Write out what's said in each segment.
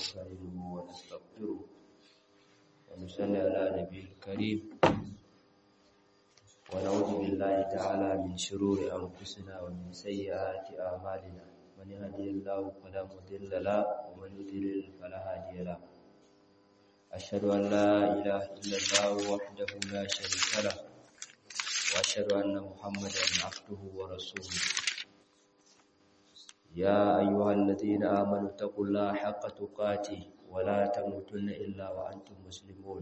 ونستعينه ونستغفره ونصلي على نبي الكريم ونعوذ بالله تعالى من شرور أنفسنا ومن سيئات أعمالنا من يهدي الله فلا مضل له ومن يضلل فلا هادي له أشهد أن لا إله إلا الله وحده لا شريك له وأشهد أن محمدا عبده ورسوله يا أيها الذين آمنوا اتقوا الله حق تقاته ولا تموتن إلا وأنتم مسلمون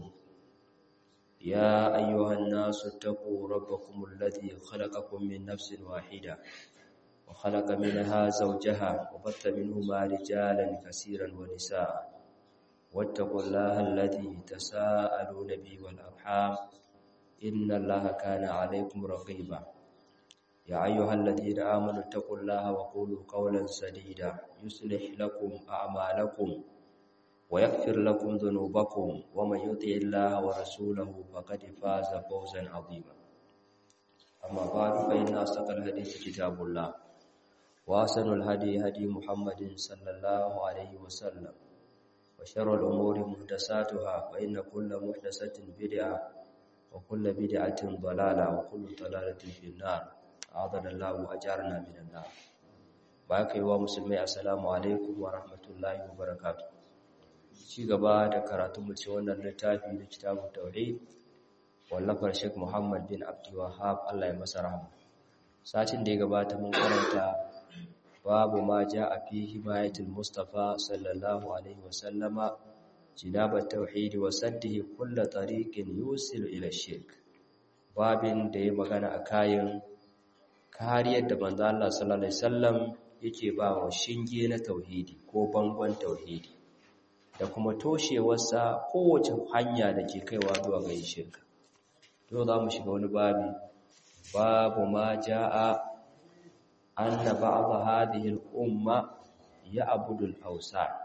يا أيها الناس اتقوا ربكم الذي خلقكم من نفس واحدة وخلق منها زوجها وبث منهما رجالا كثيرا ونساء واتقوا الله الذي تساءلون به والأرحام إن الله كان عليكم رقيبا يا أيها الذين آمنوا اتقوا الله وقولوا قولا سديدا يصلح لكم أعمالكم ويغفر لكم ذنوبكم ومن يطع الله ورسوله فقد فاز فوزا عظيما أما بعد فإن أصدق الحديث كتاب الله وأحسن الهدي هدي محمد صلى الله عليه وسلم وشر الأمور محدثاتها فإن كل محدثة بدعة وكل بدعة ضلالة وكل ضلالة في النار أعاذنا الله وأجارنا من النار باقي ومسلمي السلام عليكم ورحمة الله وبركاته ci gaba da karatu mu ci wannan littafi na kitabut tauhid wallafar Sheikh Muhammad bin Abdul Wahhab Allah ya masa rahama satin da ya gabata mun karanta babu ma jaa fi himayatul mustafa sallallahu alaihi wasallama jinabat tauhid wa saddihi kull tariqin yusilu ila shirk babin da ya magana a kayan kariyar da manzo Allah sallallahu alaihi wasallam yake ba wa shinge na tauhidi ko bangon tauhidi da kuma toshewarsa kowace hanya da ke kaiwa zuwa ga shirka to za mu shiga wani babi babu ma jaa anna ba'd hadhihi al-umma ya'budu al-awsan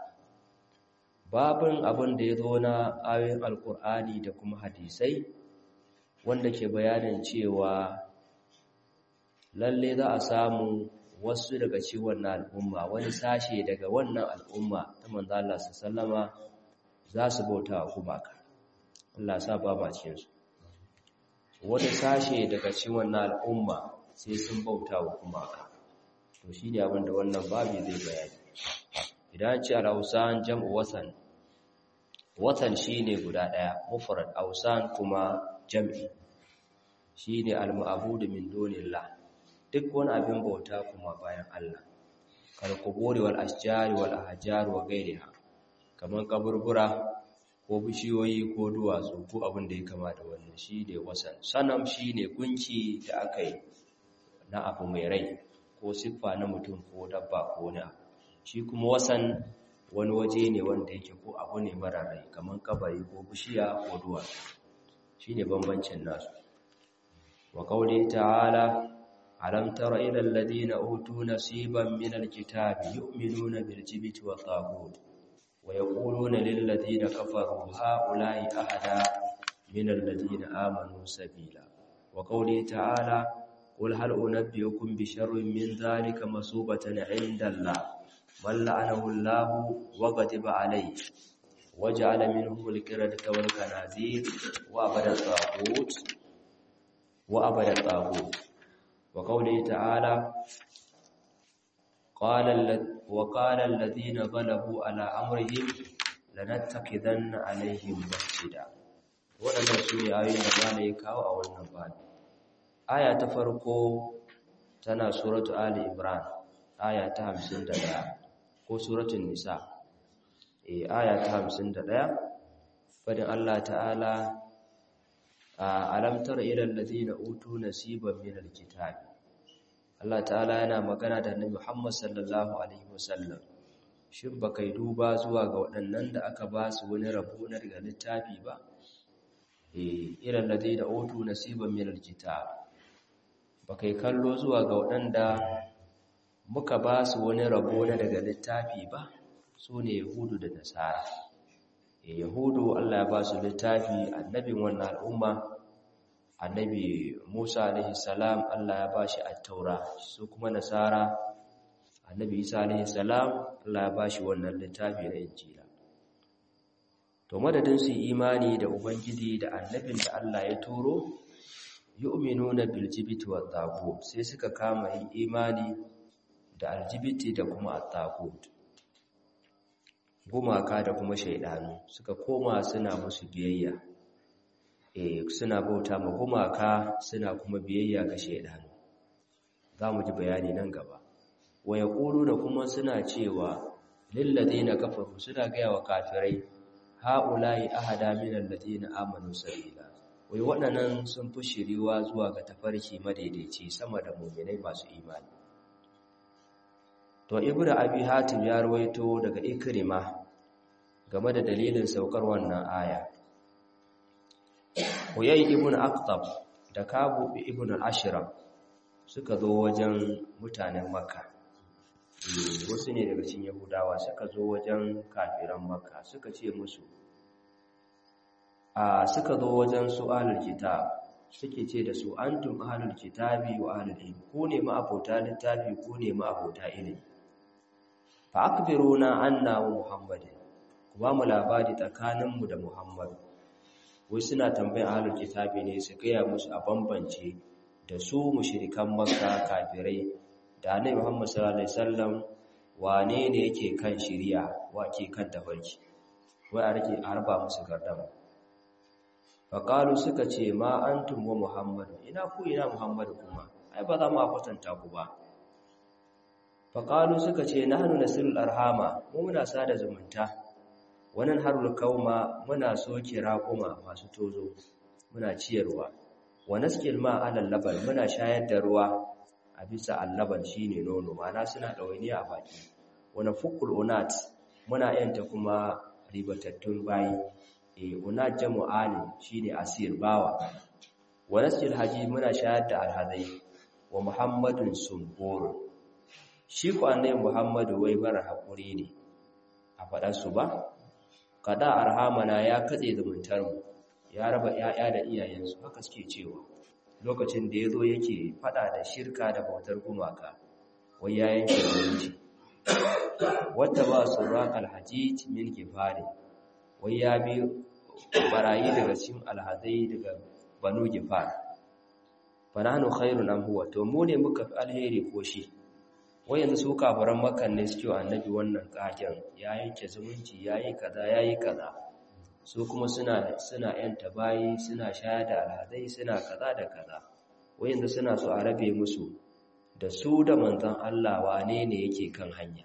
babin abin da ya zo na ayoyin alkur'ani da kuma hadisai wanda ke bayanin cewa lalle za a samu wasu daga ciwon na al'umma wani sashe daga wannan al'umma ta manzo Allah sallama za su bauta wa gumaka Allah sa ba ma cikin su wani sashe daga ciwon na al'umma sai sun bauta wa gumaka to shine abin da wannan babu zai bayani idan ce al-awsan jam'u wasan watan shine guda daya mufrad awsan kuma jam'i shine al-ma'bud min dunillah duk wani abin bauta kuma bayan Allah kal quburi wal ashjari wal ahjar wa ghayriha kaman kaburbura ko bishiyoyi ko duwatsu ko abin da ya kama da wannan shine wasan sanam shine gunki da aka yi na abu mai rai ko siffa na mutum ko dabba ko na shi kuma wasan wani waje ne wanda yake ko abu ne mara rai kamar kabari ko bishiya ko duwatsu shine bambancin nasu wa qauli ta'ala alam tara ila alladhina utu nasiban min alkitabi yu'minuna bil jibti wa taghut wa yaquluna lil ladina kafaru haula'i ahada min alladhina amanu sabila wa qauli ta'ala qul hal unabbiukum bi sharrin min dhalika masubatan 'inda Allah من لعنه الله وغضب عليه وجعل منهم القردة والخنازير وعبد الطاغوت وعبد الطاغوت وقوله تعالى قال وقال الذين غلبوا على امرهم لنتخذن عليهم مسجدا waɗannan su ne ayoyin da malai ya kawo a wannan babu aya ta farko tana suratu ali imran aya ta 51 ko suratul nisa eh aya ta 51 fadin Allah ta'ala alam tara ila allazina utu nasiban min alkitab Allah ta'ala yana magana da Annabi Muhammad sallallahu alaihi wasallam shin baka duba zuwa ga waɗannan da aka ba su wani rabo na daga littafi ba eh ila allazina utu nasiban min alkitab baka kallo zuwa ga waɗanda muka ba su wani rabo na daga littafi ba su ne yahudu da nasara yahudu allah ya ba su littafi annabin wannan al'umma annabi musa alaihi salam allah ya ba shi attaura su kuma nasara annabi isa alaihi salam allah ya ba shi wannan littafi na injila to madadin su imani da ubangiji da annabin da Allah ya turo yu'minuna bil jibti wat tagut sai suka kama yin imani da aljibiti da kuma at-tagut gumaka da kuma shaidanu suka koma suna musu biyayya eh suna bauta ma gumaka suna kuma biyayya ga shaidanu zamu ji bayani nan gaba wa da kuma suna cewa lil ladina kafaru suna ga wa kafirai haula'i ahada min alladina amanu sabila wai waɗannan sun fi shiriwa zuwa ga tafarki madaidaici sama da mu'minai masu imani to ibnu abi hatim ya rawaito daga ikrima game da dalilin saukar wannan aya huyay ibnu aqtab da kabu ibnu al-ashram suka zo wajen mutanen makka wasu ne daga cikin yahudawa suka zo wajen kafiran makka suka ce musu a suka zo wajen su ahlul kitab suke ce da su antum ahlul kitabi wa ahlul ilm ku ne ma abota littafi ku ne ma abota ilimi fa akbiruna anna wa muhammadin ku ba mu labari tsakaninmu da muhammadu wai suna tambayin ahlul kitabi ne su gaya musu a bambance da su mushrikan makka kafirai da annabi muhammad sallallahu alaihi wasallam wane ne yake kan shiriya wa ke kan tafarki wai a rike arba musu gardama faƙalu suka ce ma antum wa muhammadu ina ku ina muhammadu kuma ai ba za mu kwatanta ku ba faƙalu suka ce na hannu nasirul arhama mu muna sada zumunta wannan harul kauma muna soke raƙuma masu tozo muna ciyarwa wa naskil ma alal laban muna shayar da ruwa a bisa allaban shine nono mana suna ɗawainiya a baki wani fukul unat muna yanta kuma ribatattun bayi e unat jamu'ani shine asir bawa wa naskil haji muna shayar da alhazai wa muhammadun sumbur shi ku annabi muhammadu wai mara hakuri ne a faɗar su ba kada arhamana ya katse zumuntar mu ya raba 'ya'ya da iyayensu haka suke cewa lokacin da yazo yake fada da shirka da bautar gumaka wai ya yanke zumunci wata ba su raqal hajij min gifari wai ya bi barayi daga cikin alhazai daga banu gifar fananu khairun am huwa to mu ne muka fi alheri ko shi wai yanzu su kafaran makan ne suke annabi wannan kagen ya yanke zumunci yayi kaza yayi kaza su kuma suna suna yanta bayi suna shayar da alhazai suna kaza da kaza wai yanzu suna so a rabe musu da su da manzon Allah wane ne yake kan hanya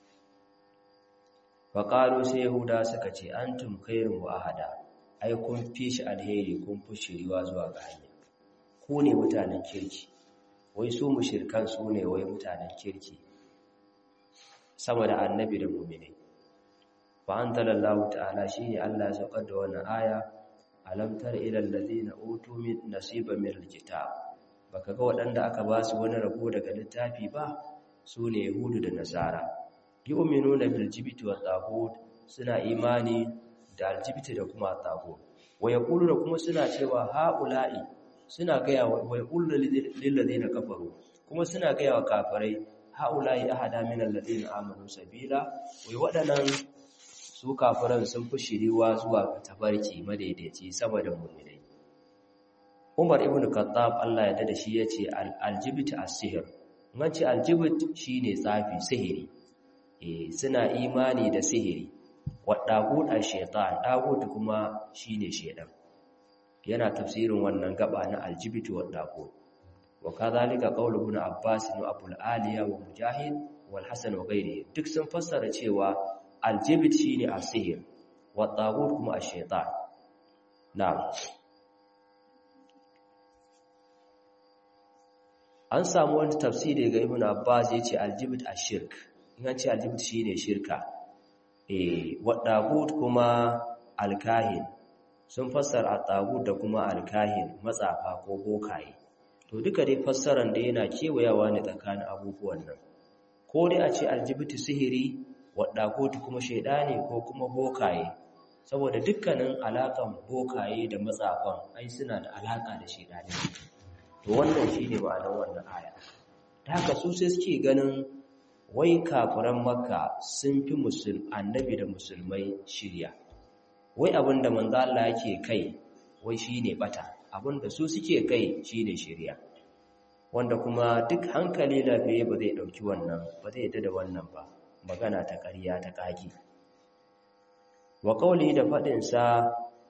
faƙalu sai yahuda suka ce antum khairun wa ahada ai kun fi shi alheri kun fi shiriwa zuwa ga hanya ku ne mutanen kirki wai su mushirkan su ne wai mutanen kirki sama da annabi da mu'mini fa anzalallahu ta'ala shine Allah ya saukar da wannan aya alam tar ila allazina utu min nasiba min alkitab baka ga waɗanda aka ba su wani rabo daga littafi ba su ne yahudu da nasara yu'minuna bil jibti wat taghut suna imani da aljibti da kuma taghut wa yaquluna kuma suna cewa haula'i suna gaya wa yaquluna lil ladina kafaru kuma suna gaya wa kafirai haula'i ahada min alladina amanu sabila wai waɗannan su kafiran sun fi shiriwa zuwa ga tabarki madaidaici sama da mu'minai Umar ibn Khattab Allah ya dada shi yace aljibti as-sihr nan ce aljibti shine tsafi sihiri eh suna imani da sihiri wadagut ash-shaytan dagut kuma shine shedan yana tafsirin wannan gaba na aljibti wadagut wa kadhalika qawlu ibn Abbas wa Abu aliya wa Mujahid wal Hasan wa ghairihi duk sun fassara cewa aljibti shine as-sihr wadagut kuma ash-shaytan na'am an samu wani tafsiri ga ibn Abbas yace aljibit ashirk in an ce aljibit shine shirka eh wadagut kuma alkahin sun fassara at-tagut da kuma alkahin matsafa ko bokaye to duka dai fassaran da yana kewayawa ne tsakanin abubuwan nan ko dai a ce aljibit sihiri wadagut kuma shaydani ko kuma bokaye saboda dukkanin alakan bokaye da matsafan ai suna da alaka da shaydani to wannan shi ne ma'anar wannan aya ta haka su sai suke ganin wai kafiran makka sun fi musul annabi da musulmai shirya wai abinda manzo Allah yake kai wai shine bata abinda su suke kai shine shari'a wanda kuma duk hankali lafiye ba zai dauki wannan ba zai yadda da wannan ba magana ta ƙarya ta ƙage wa qawli da fadin sa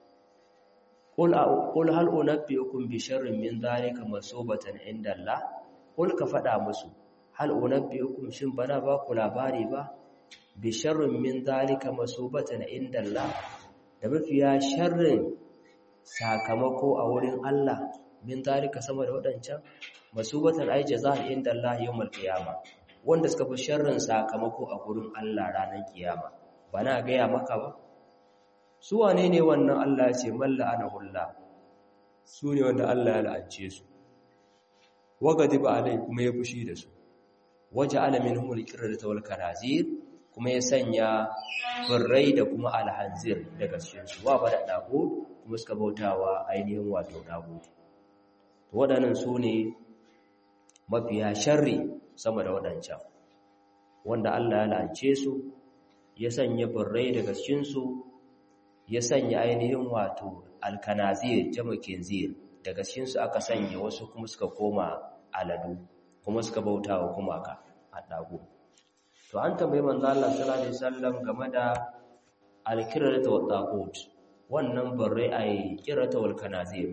qul qul hal unabbiukum bi sharrin min dhalika masubatan inda Allah qul ka fada musu hal unabbiukum shin bana ba ku labari ba bi sharrin min dhalika masubatan inda Allah da mafiya sharrin sakamako a wurin Allah min dhalika sama da wadancan masubatan ay jazaa inda Allah yawmal qiyama wanda suka fi sharrin sakamako a gurin Allah ranar kiyama bana ga ya maka ba su wane ne wannan Allah ce malla ana hulla su ne wanda Allah ya la'ance su wagadi ba alai kuma ya fushi da su waje alamin humul kirrata wal kanazir kuma ya sanya birrai da kuma alhanzir daga cikin su wa bada dago kuma suka bautawa ainihin wato dago to waɗannan su ne mafiya sharri sama da waɗancan wanda Allah ya la'ance su ya sanya birrai daga cikin su ya sanya ainihin wato alkanazir jamakin zir daga cikinsu aka sanya wasu kuma suka koma aladu kuma suka bauta wa kuma ka haɗago to an tambayi manzo Allah sallallahu alaihi wasallam game da alkirata wa taqut wannan barre ai kirata wal kanazir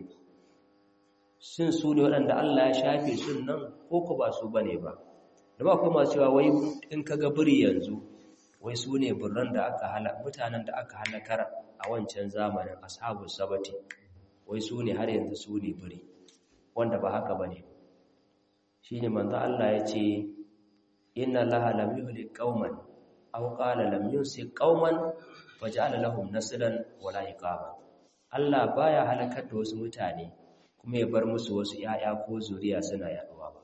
sun su ne waɗanda Allah ya shafe sun nan ko ko ba su bane ba da ba kuma cewa wai in kaga biri yanzu wai su ne birran da aka hala mutanen da aka halakar a wancan zamanin ashabu sabati wai su ne har yanzu su ne biri wanda ba haka bane shine manzo Allah ya ce inna laha lam yuhlik qauman aw qala lam yusik qauman faj'ala lahum naslan wala iqama Allah baya halakar da wasu mutane kuma ya bar musu wasu yaya ko zuriya suna yaduwa ba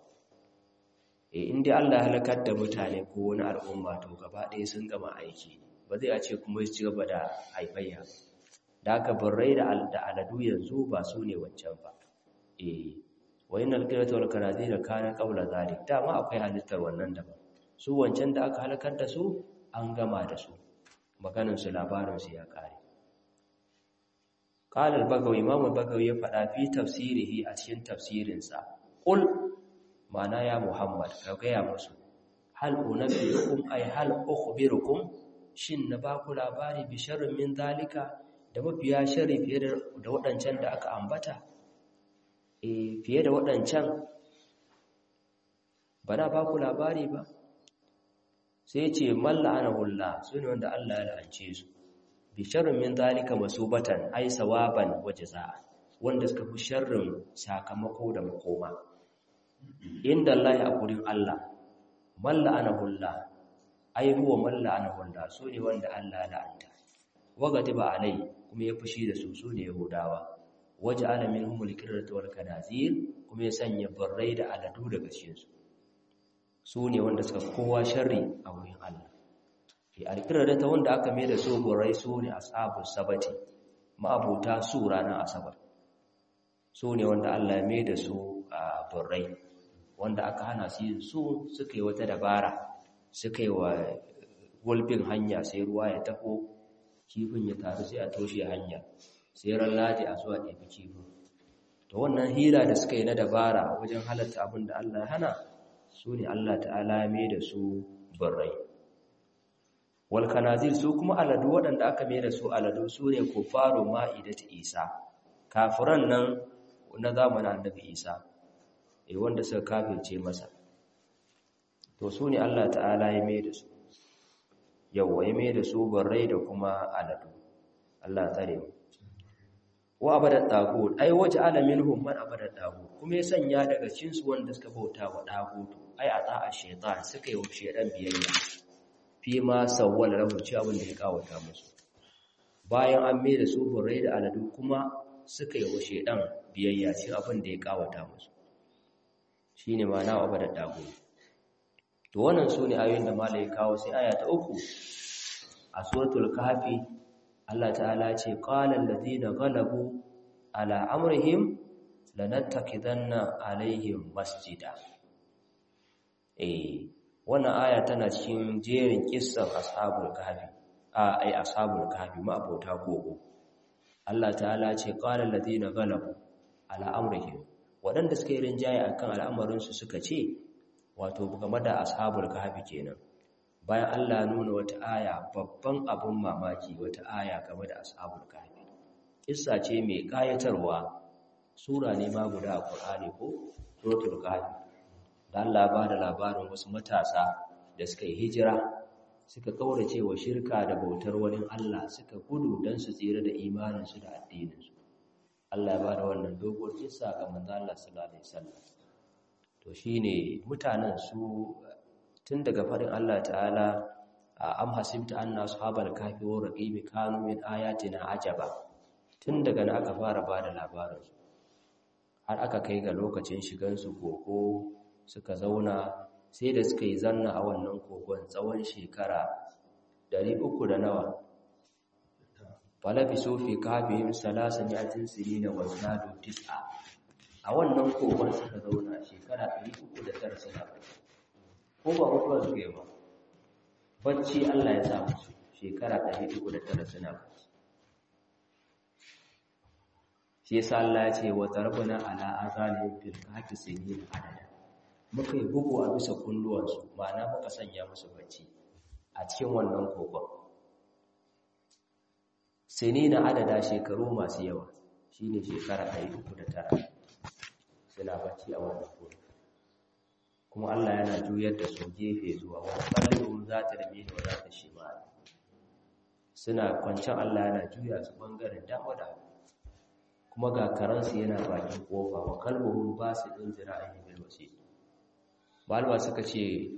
eh indai Allah halakar da mutane ko wani al'umma to gaba ɗaya sun gama aiki ba zai a ce kuma su ci gaba da haifayya da aka birrai da aladu yanzu ba su ne wancan ba eh wa innal qirata wal kanazira kana qabla zalik dama akwai halittar wannan daban su wancan da aka halakar da su an gama da su maganin su labarin su ya kare qala al-bagawi imam al-bagawi ya fada fi tafsirihi a cikin tafsirin sa qul mana ya muhammad ka gaya musu hal unabbiukum ay hal ukhbirukum shin na ba ku labari bi sharrin min zalika da mafiya shari fiye da waɗancan da aka ambata e fiye da waɗancan ba na ba ku labari ba sai ce malla ana hulla su ne wanda Allah ya la'ance su bi sharrin min zalika masubatan ai sawaban wa jazaa wanda suka fi sharrin sakamako da makoma inda Allah ya gurin Allah malla ana hulla ai huwa malla ana hulla su ne wanda Allah ya la'anta wagati ba alai kuma ya fushi da su su ne yahudawa waje alamin humul kirrata wal kanazir kuma ya sanya barrai da aladu daga cikin su su ne wanda suka kowa sharri a wurin Allah fi alkirrata wanda aka mai da su barrai su ne ashabu sabati ma'abuta su ranar asabar su ne wanda Allah ya mai da su a barrai wanda aka hana su yin su suka yi wata dabara suka yi wa gulbin hanya sai ruwa ya taho kifin ya taru sai a toshe hanya sai ran ladi a zuwa ɗebi kifin to wannan hira da suka yi na dabara wajen halatta abin da Allah ya hana su ne Allah ta'ala mai da su birrai wal kanazir su kuma aladu waɗanda aka mai da su aladu su ne kufaru ma'idatu isa kafiran nan na zamanin annabi isa eh wanda suka kafirce masa to su ne Allah ta'ala ya mai da su yawwa ya mai da su barrai da kuma aladu Allah tsare mu wa abada tagut ai waje alamin hum man abada tagut kuma ya sanya daga cikin su wanda suka bauta wa tagut ai a ta'a shaytan suka yi wa shaytan biyayya fi ma sawwala lahu ci abin da ya kawata musu bayan an mai da su barrai da aladu kuma suka yi wa shaytan biyayya ci abin da ya kawata musu shine ma na abada tagut to wannan sune ayoyin da malai kawo sai aya ta uku a suratul kahfi Allah ta'ala ce qalan ladina ghalabu ala amrihim lanattakidanna alaihim masjida eh wannan aya tana cikin jerin kissan ashabul kahfi a ai ashabul kahfi ma abota gogo Allah ta'ala ce qala alladhina ghalabu ala amrihim waɗanda suka yi rinjaye akan al'amarin su suka ce wato game da ashabul kahfi kenan bayan Allah nuna wata aya babban abun mamaki wata aya game da ashabul kahfi kissa ce mai kayatarwa sura ne ma guda a Qur'ani ko suratul kahfi da Allah ba da labarin wasu matasa da suka yi hijira suka kaurace wa shirka da bautar wani Allah suka gudu don su tsira da imaninsu da addininsu Allah ya ba da wannan dogon kissa ga manzo Allah sallallahu alaihi wasallam to shine mutanen su tun daga farin Allah ta'ala am hasibta anna ashabal kahfi wa raqimi kanu min ayatina ajaba tun daga nan aka fara ba da labarin har aka kai ga lokacin shigan su koko suka zauna sai da suka yi zanna a wannan kogon tsawon shekara dari uku da nawa falafi sofi kafin salasa mi'atin sirina wa zadu tis'a a wannan kogon suka zauna shekara dari uku da tara suna ko ba mutuwa suka yi ba bacci Allah ya samu su shekara dari uku da tara suna bacci shi yasa Allah ya ce wa tarbana ala azalihim fil kahfi sinina adada muka yi bugu a bisa kunduwansu ma'ana muka sanya musu bacci a cikin wannan kogon sini na adada shekaru masu yawa shi ne shekara tara. suna bacci a wannan kogon kuma Allah yana juyar da su gefe zuwa wani ɓangaren za ta rame da za ta shi suna kwancin Allah yana juya su ɓangaren dama da kuma ga karansu yana bakin ƙofa wa kalbuhun ba su ɗin zira'ayin bilwasi malama suka ce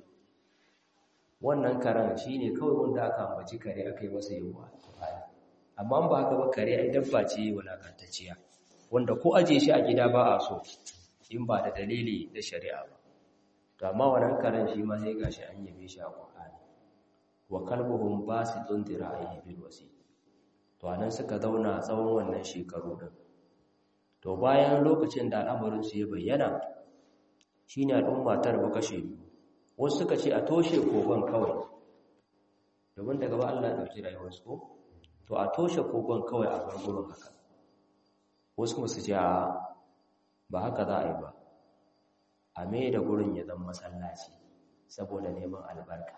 wannan karen shi ne kawai wanda aka ambaci kare aka yi masa yawa amma ba haka ba kare ai dabba ce walakantacciya wanda ko aje shi a gida ba a so in ba da dalili da shari'a ba to amma wannan karen shi ma sai gashi an yabe shi a Qur'ani wa kalbuhum basitun dira'ihi bil wasi to anan suka zauna tsawon wannan shekaru din to bayan lokacin da al'amarin su ya bayyana shi ne al'umma ta raba kashe wasu suka ce a toshe kogon kawai domin daga ba Allah ɗauki rayuwarsu ko to a toshe kogon kawai a bar gurin haka wasu kuma su ce a ba haka za a yi ba a mai da gurin ya zama masallaci saboda neman albarka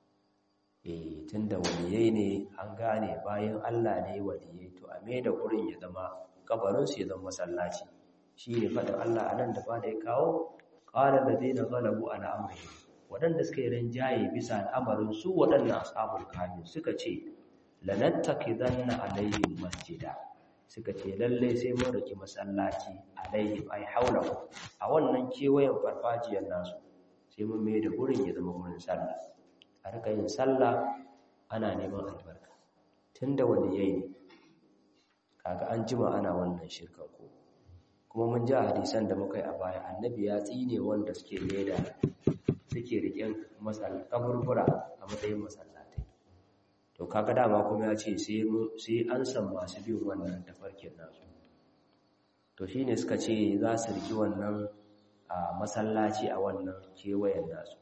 eh tun da waliyai ne an gane bayan Allah ne waliyai to a mai da gurin ya zama kabarinsu ya zama masallaci shi ne faɗin Allah a nan da ba da ya kawo ƙara da zai na galabu a al'amari waɗanda suka yi rinjaye bisa al'amarin su waɗannan asabul kamin suka ce lanattaki zanna alayhim masjida suka ce lalle sai mun riki masallaci alayhim ai haula a wannan kewayen farfajiyar nasu sai mun mai da gurin ya zama gurin sallah a rika yin sallah ana neman albarka tunda wani yayi ne kaga an jima ana wannan shirkan ko kuma mun ji hadisan da muka yi a baya annabi ya tsine wanda suke leda suke riƙen masal kaburbura a matsayin masallatai to kaga dama kuma ya ce sai an san masu bin wannan tafarkin nasu to shine suka ce za su riki wannan a masallaci a wannan kewayen nasu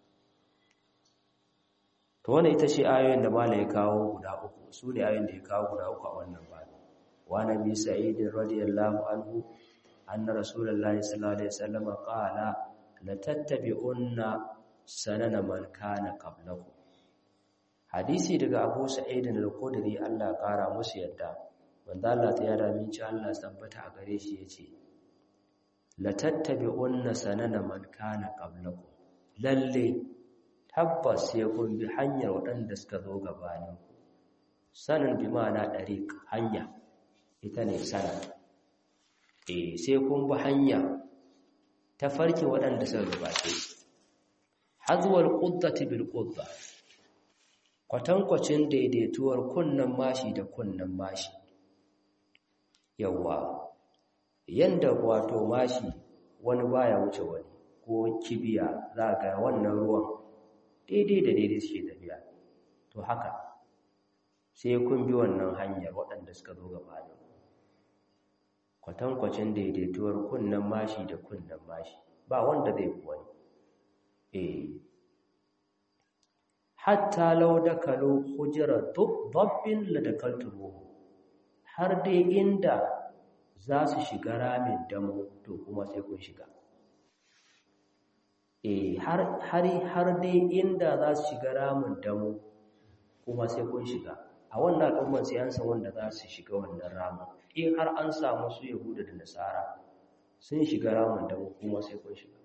to wannan ita ce ayoyin da malai ya kawo guda uku su ne ayoyin da ya kawo guda uku a wannan babu wa nabi sa'id radiyallahu anhu أن رسول الله صلى الله عليه وسلم قال لتتبعن سنن من كان قبلكم hadisi daga Abu Sa'id al-Khudri Allah kara musu yadda wanda Allah ta yada min ci Allah tabbata a gare shi yace la tattabi'unna sanana man kana qablakum lalle tabbas sai kun bi hanyar waɗanda suka zo gabanin ku sanan bi ma'ana dariq hanya ita ne sanan eh sai kun bi hanya ta farki waɗanda suka gabace hazwal quddati bil qudda kwatankwacin daidaituwar kunnan mashi da kunnan mashi yawa yanda wato mashi wani baya wuce wani ko kibiya za ga wannan ruwan daidai da daidai suke tafiya to haka sai kun bi wannan hanyar waɗanda suka zo gabanin kwatankwacin daidaituwar kunnen mashi da kunnen mashi ba wanda zai fi wani eh hatta law dakalu hujra dabbin la dakaltumuhu har dai inda za su shiga ramin damo to kuma sai kun shiga eh har har dai inda za su shiga ramin damo kuma sai kun shiga a wannan al'ummar sai an san wanda za su shiga wannan ramin in har an samu su yahuda da nasara sun shiga ramin damo kuma sai kun shiga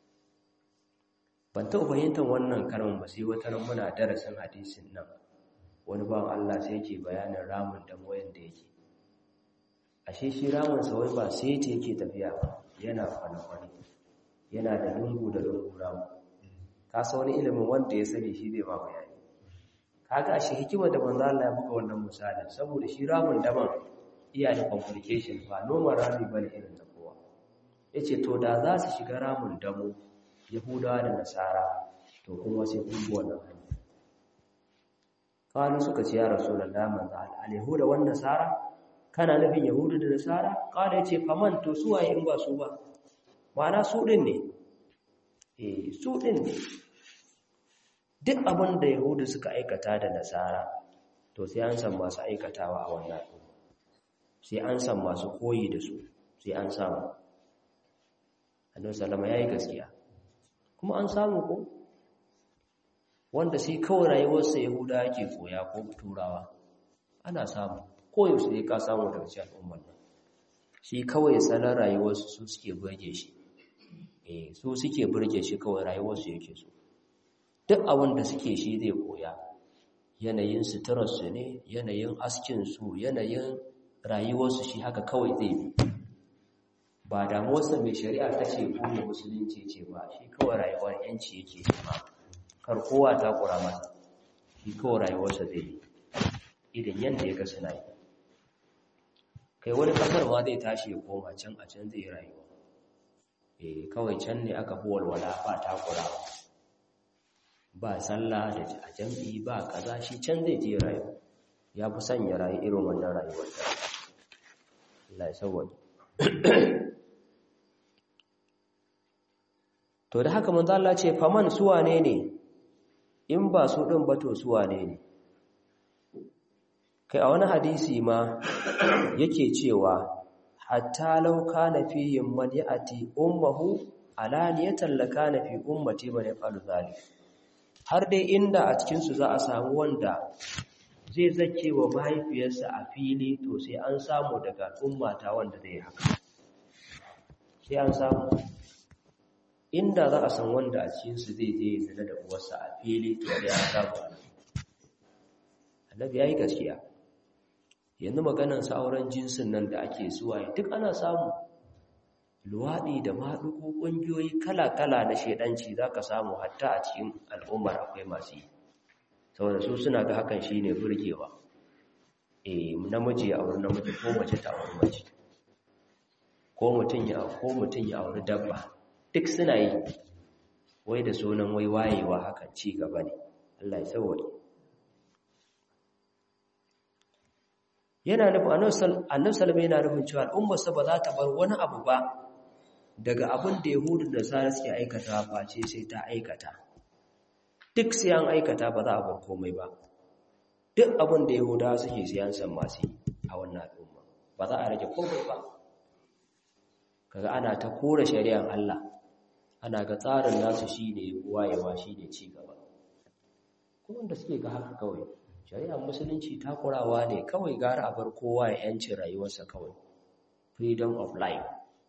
ban taɓa fahimtar wannan kalmar ba sai wata ran muna darasin hadisin nan wani bawan Allah sai yake bayanin ramin damo yanda yake ashe shi ramin sa wai ba sai ta yake tafiya ba yana kwane-kwane yana da lungu da lungu ramu ka sa wani ilimin wanda ya sani shi zai ba bayani kaga shi hikimar da manzo Allah ya buga wannan misalin saboda shi ramin daban iya da complication ba normal rami bane irin ta kowa yace to da za su shiga ramin damo yahudawa da nasara to kuma sai kun bi wannan hanya kawai suka ce ya rasulullahi manzo Allah al-yahuda wan nasara kana nufin yahudu da nasara kawai yace faman to su waye in ba su ba ma'ana su din ne eh su din ne duk abin da yahudu suka aikata da nasara to sai an san masu aikatawa a wannan sai an san masu koyi da su sai an samu annabi sallama yayi gaskiya kuma an samu ko wanda sai kawai rayuwarsa yahuda yake koya ko turawa ana samu koyaushe sai ka samu daga cikin al'ummar nan shi kawai salon rayuwarsu su suke burge shi eh su suke burge shi kawai rayuwarsu yake so duk abin da suke shi zai koya yanayin suturarsu ne yanayin askinsu yanayin rayuwarsu shi haka kawai zai bi ba damuwarsa mai shari'a ta ce ko mai musulunci ce ba shi kawai rayuwar yanci yake nema kar kowa ta kura masa shi kawai rayuwarsa zai bi idan yadda ya ga suna yi kai wani kasar ma zai tashi ya koma can a can zai rayuwa eh kawai can ne aka fi walwala ba takurawa ba sallah da a jam'i ba kaza shi can zai je rayuwa ya fi son ya rayu irin wannan rayuwar da Allah ya sauwaje to da haka manzo Allah ce faman suwane ne in ba su din ba to suwane ne kai a wani hadisi ma yake cewa hatta law kana fihim man ya'ti ummuhu alaniyatan lakana fi ummati man yafalu zalik har dai inda a cikin su za a samu wanda zai zake wa mahaifiyarsa a fili to sai an samu daga ummata wanda zai haka sai an samu inda za a san wanda a cikin su zai je zina da uwarsa a fili to sai an samu annabi yayi gaskiya yanzu maganar sa auren jinsin nan da ake suwaye duk ana samu luwaɗi da maɗugo ƙungiyoyi kala-kala na shaidanci za ka samu hatta a cikin al'ummar akwai masu yi saboda su suna ga hakan shi ne burgewa e namiji ya auri namiji ko mace ta auri mace ko mutum ya ko mutum ya auri dabba duk suna yi wai da sunan wai wayewa hakan ci gaba ne Allah ya sauwaye yana nufin annabi sallallahu yana nufin cewa al'ummarsa ba za ta bar wani abu ba daga abin da yahudu da sara suke aikata face sai ta aikata duk sai an aikata ba za a bar komai ba duk abin da yahudawa suke siyan san masu a wannan al'umma ba za a rage komai ba kaga ana ta kora shari'ar Allah ana ga tsarin nasu shine wayewa shine ci gaba kuma da suke ga haka kawai shari'ar musulunci takurawa ne kawai gara a bar kowa ya yanci rayuwarsa kawai freedom of life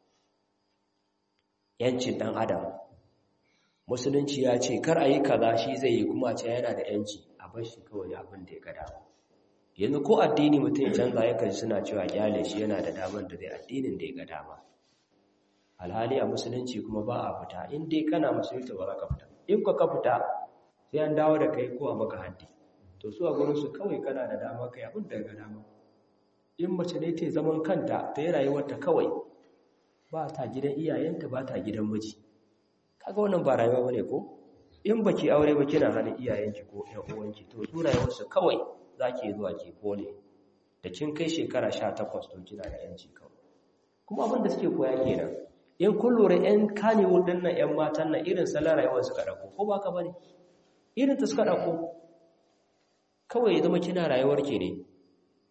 yancin dan adam musulunci ya ce kar a yi kaza shi zai yi kuma ce yana da yanci a bar shi kawai abin da ya gada yanzu ko addini mutum ya canza yakan suna cewa kyale shi yana da damar da zai addinin da ya ga dama alhali a musulunci kuma ba a fita in dai kana musulunta ba za ka fita in ka ka fita sai an dawo da kai ko a maka haddi to su a gurinsu kawai kana da dama kai abin da ga dama in mace ne ta zaman kanta ta yi rayuwarta kawai ba ta gidan iyayenta ba ta gidan miji kaga wannan ba rayuwa bane ko in baki aure ba kina hannun iyayenki ko ƴan uwanki to su rayuwarsu kawai zaki zuwa ki kole da kin kai shekara 18 to kina da yanci kawai kuma abin da suke koya kenan in kun lura ƴan kanewo dinnan ƴan matan nan irin salon rayuwar suka dauko ko ba ka bane irin ta suka dauko kawai zama kina rayuwar ke ne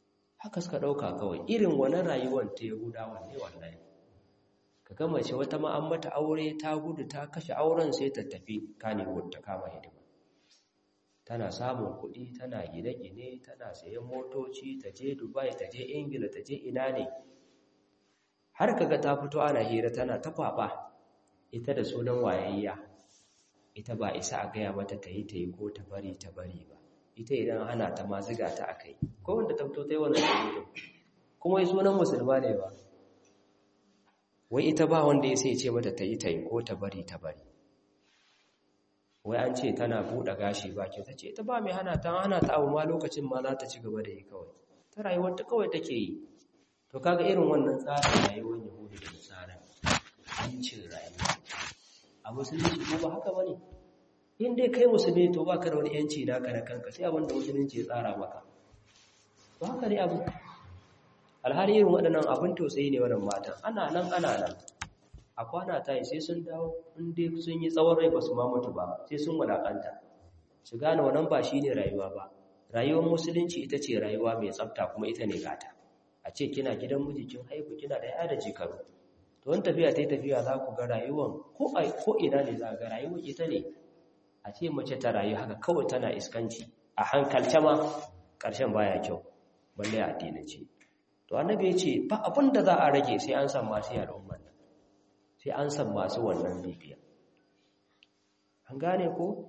haka suka ɗauka kawai irin wani rayuwar ta yahudawa ne wallahi ka gama ce wata ma an mata aure ta gudu ta kashe auren sai ta tafi kanewood ta kama hidima tana samun kuɗi tana gine-gine tana sayan motoci ta je dubai ta je ingila ta je ina ne har kaga ta fito ana hira tana ta kwaba ita da sunan wayayya ita ba isa a gaya mata ta yi ta yi ko ta bari ta bari ba ita idan ana ta ma ziga ta a kai ko wanda ta fito ta yi wannan dalilin kuma yi sunan musulma ne ba wai ita ba wanda ya sai ce mata ta yi ta yi ko ta bari ta bari wai an ce tana buɗe gashi ba ke ta ce ita ba mai hana ta hana ta abu ma lokacin ma za ta ci gaba da yi kawai ta rayuwar ta kawai take yi to kaga irin wannan tsarin rayuwar yahudu da nasara yancin rayuwa a musulunci ko ba haka bane in dai kai musulmi to baka da wani yanci naka na kanka sai abin da musulunci ya tsara maka to haka ne abu alhali irin waɗannan abin tausayi ne wannan matan ana nan ana nan a kwana ta yi sai sun dawo in dai sun yi tsawon rai ba su ma mutu ba sai sun wadakanta su gane wannan ba shi ne rayuwa ba rayuwar musulunci ita ce rayuwa mai tsafta kuma ita ne gata a ce kina gidan miji kin haihu kina da yaya da jikaru to wani tafiya ta yi tafiya za ku ga rayuwan ko ina ne za ga rayuwar ita ne a ce mace ta rayu haka kawai tana iskanci a hankalce ma ƙarshen baya kyau balle a addinance to annabi ya ce ba abin da za a rage sai an san masu al'umman nan sai an san masu wannan bibiya an gane ko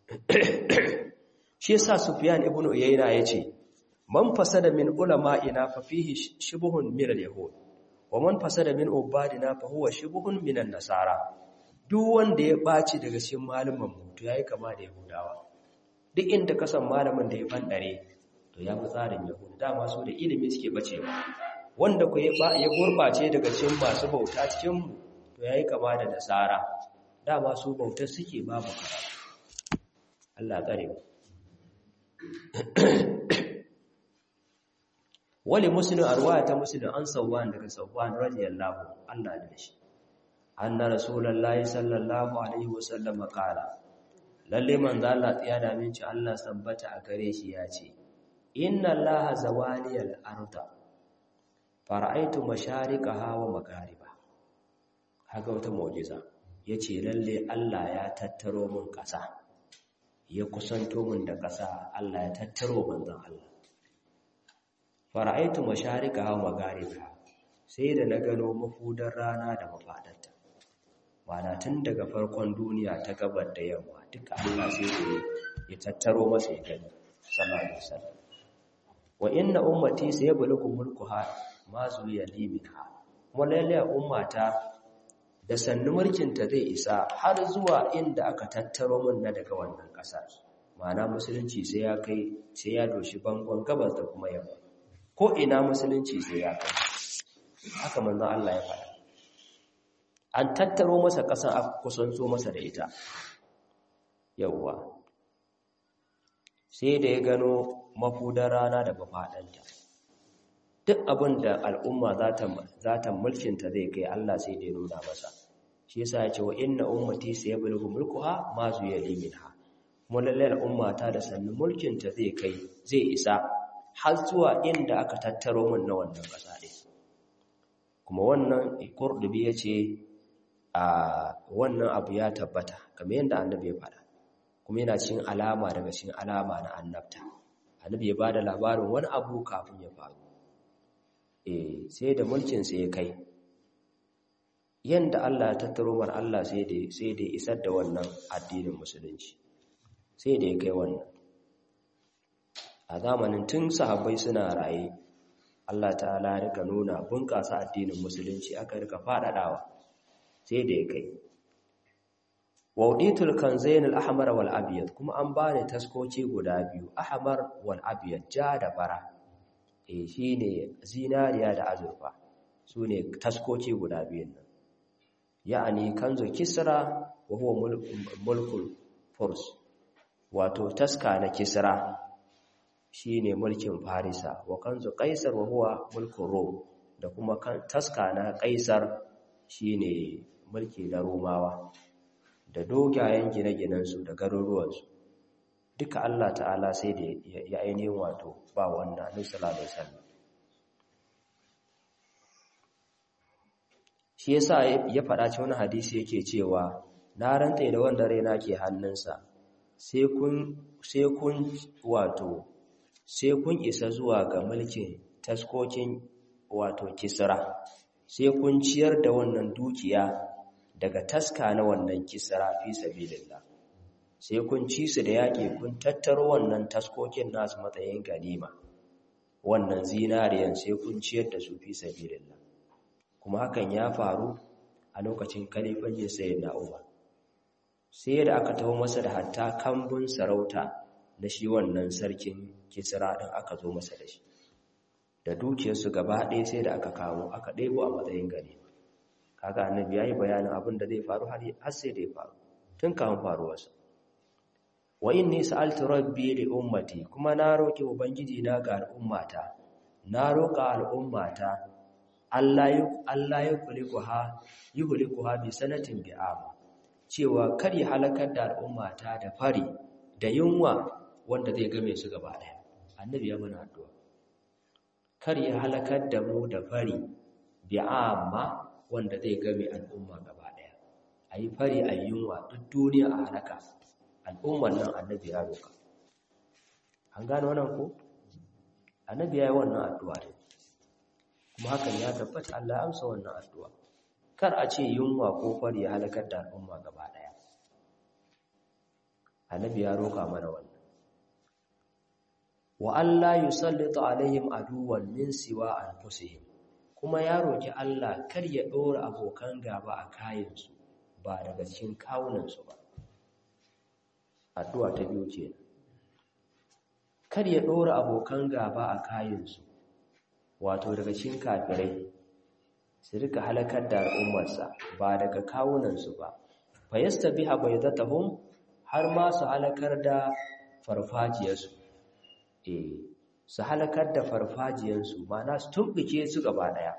shi yasa sufyan ibn uyayna yace man fasada min ulama'ina fa fihi shibhun min al-yahud wa man fasada min ubadina fa huwa shibhun min an-nasara duk wanda ya baci daga cikin malaman mu to yayi kama da yahudawa duk inda ka san malamin da ya bandare to ya fi tsarin yahudu dama su da ilimi suke bacewa wanda ku ya gurbace daga cikin masu bauta cikin mu to yayi kama da nasara dama su bautar suke babu karatu Allah tsare mu wali muslim arwaya ta muslim an sauwan daga sauwan radiyallahu Allah da shi anna rasulullahi sallallahu alaihi wasallam qala lalle manzo Allah tsiya da minci Allah sabbata a gare shi ya ce inna allaha zawaliyal arda fara'aitu mashariqaha wa maghariba kaga wata mu'jiza yace lalle Allah ya tattaro mun kasa ya kusanto mun da kasa Allah ya tattaro manzon Allah fara'aitu mashariqaha wa maghariba sai da na gano mafudar rana da mafadarta mana tun daga farkon duniya ta gabar da yamma duka Allah sai da ya tattaro masa ya gani sallallahu alaihi wasallam wa inna ummati sayablugu mulkuha ma zuliya liminha kuma lalle ummata da sannu mulkinta zai isa har zuwa inda aka tattaro min na daga wannan ƙasa ma'ana musulunci sai ya kai sai ya doshi bangon gabas da kuma yamma ko ina musulunci sai ya kai haka manzon Allah ya faɗa an tattaro masa ƙasan aka kusanto masa da ita yawwa sai da ya gano mafudar rana da mafaɗanta duk abin da al'umma za ta mulkinta zai kai Allah sai da ya nuna masa shi yasa ya ce wa inna ummati sayablugu mulkuha ma zuya liminha kuma lalle al'umma ta da sannu mulkinta zai kai zai isa har zuwa inda aka tattaro mun na wannan ƙasa ɗin kuma wannan kurdubi ya ce a wannan abu ya tabbata kamar yadda annabi ya faɗa kuma yana cikin alama daga cikin alama na annabta annabi ya bada labarin wani abu kafin ya faru eh sai da mulkin sa ya kai yanda Allah ya tattaro mar Allah sai da sai da isar da wannan addinin musulunci sai da ya kai wannan a zamanin tun sahabbai suna raye Allah ta'ala ya rika nuna bunƙasa addinin musulunci aka rika faɗaɗawa sai da ya kai wauditul kanzain al-ahmar wal abyad kuma an bani taskoci guda biyu ahmar wal abyad ja da bara eh shine zinariya da azurfa sune taskoci guda biyun nan ya'ani kanzu kisra wa huwa mulkul furs wato taska na kisra shine mulkin farisa wa kanzu qaisar wa huwa mulkul rum da kuma taska na qaisar shine mulki na romawa da dogayen gine-ginensu da garuruwansu duka Allah ta'ala sai da ya ainihin wato ba wannan annabi sallallahu alaihi wasallam shi yasa ya faɗa cikin wani hadisi yake cewa na rantse da wanda raina ke hannunsa sai kun sai kun wato sai kun isa zuwa ga mulkin taskokin wato kisra sai kun ciyar da wannan dukiya daga taska na wannan kisra fi sabilillah sai kun ci su da yaƙi kun tattaro wannan taskokin nasu matsayin ganima wannan zinariyan sai kun ciyar da su fi sabilillah kuma hakan ya faru a lokacin kalifancin sayyidina Umar sai da aka taho masa da hatta kambun sarauta na shi wannan sarkin kisra din aka zo masa da shi da dukiyarsu gaba ɗaya sai da aka kawo aka ɗebo a matsayin ganima kaga annabi yayi bayanin abin da zai faru har sai da ya faru tun kafin faruwarsa wa inni sa'altu rabbi li ummati kuma na roki ubangiji na ga al'ummata na roka al'ummata Allah ya Allah ya kulikuha yuhlikuha bi sanatin bi'am cewa kar ya halakar da al'ummata da fari da yunwa wanda zai game su gaba daya annabi ya mana addu'a kar ya halakar da mu da fari bi'amma wanda zai game al'umma gaba daya ayi fari ayi yunwa duk duniya a halaka al'ummar nan annabi ya roka an gane wannan ko annabi ya yi wannan addu'a ne kuma hakan ya tabbata Allah ya amsa wannan addu'a kar a ce yunwa ko fari ya halakar da al'umma gaba daya annabi ya roka mana wannan wa Allah yusallita alaihim aduwan min siwa anfusihim kuma ya roki Allah kar ya dora abokan gaba a kayansu ba daga cikin kawunansu ba addu'a ta biyu ce kar ya ɗora abokan gaba a kayansu wato daga cikin kafirai su rika halakar da al'ummarsa ba daga kawunansu ba fa yastabiha baydatahum har ma su halakar da farfajiyarsu eh su halakar da farfajiyarsu ma'ana su tumbuke su gaba daya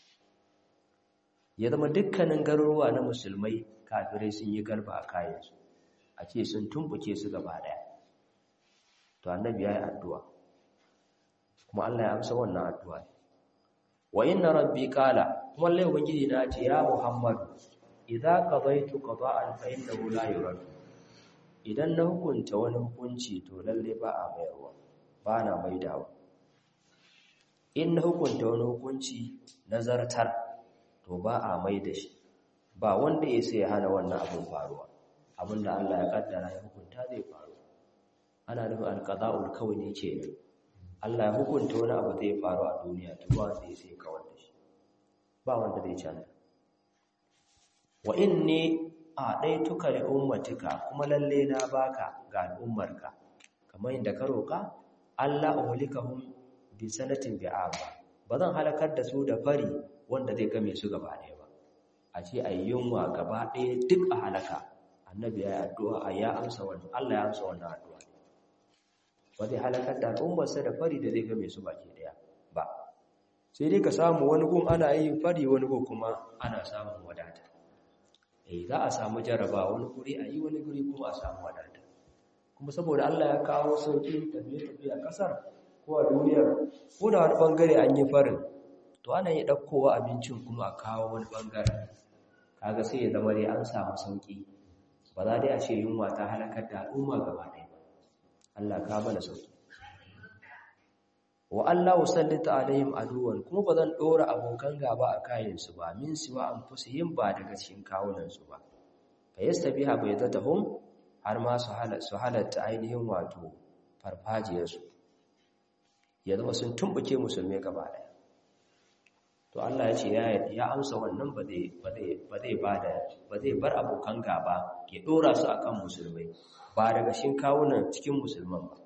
ya zama dukkanin garuruwa na musulmai kafirai sun yi garba a kayansu a ce sun tumbuke su gaba daya to annabi yayi addu'a kuma Allah ya amsa wannan addu'a wa inna rabbi qala kuma Allah ubangiji na ce ya Muhammad idza qadaytu qada'an fa innahu la yurad idan na hukunta wani hukunci to lalle ba a mayarwa ba na maidawa in na hukunta wani hukunci nazartar to ba a maida shi ba wanda ya sai hana wannan abin faruwa abinda Allah ya kaddara ya hukunta zai faru ana nufin alqada'ul kawni kenan Allah ya hukunta wani abu zai faru a duniya to ba wanda sai kawar da shi ba wanda zai canza wa inni a'daituka li ummatika kuma lalle na baka ga al'ummarka kamar inda ka roka Allah uhlikahum bi sanatin bi'aba bazan halakar da su da fari wanda zai game su gaba ɗaya ba a ce ayyunwa gaba ɗaya duk a halaka annabi ya yi addu'a ya amsa wannan Allah ya amsa wannan addu'a ba zai halakar da al'ummarsa da fari da zai game su baki daya ba sai dai ka samu wani gun ana yin fari wani gun kuma ana samun wadata eh za a samu jaraba wani guri a yi wani guri kuma a samu wadata kuma saboda Allah ya kawo sauƙin tafiye-tafiye a ƙasar ko a duniyar ko da wani ɓangare an yi farin to ana yi ɗaukowa abincin kuma a kawo wani ɓangare kaga sai ya zama dai an samu sauƙi ba za dai a ce yunwa ta halakar da al'umma gaba ɗaya ba Allah ka mana sauƙi wa Allah usallita alaihim aduwan kuma ba zan ɗora abokan gaba a kayansu ba min siwa an yin ba daga cikin kawunansu ba fa yastabiha baydatahum har ma su halatta ainihin wato farfajiyarsu ya zama sun tumbuke musulmai gaba ɗaya to Allah ya ce ya amsa wannan ba zai ba zai bar abokan gaba ya dora su akan musulmai ba daga shin kawunan cikin musulman ba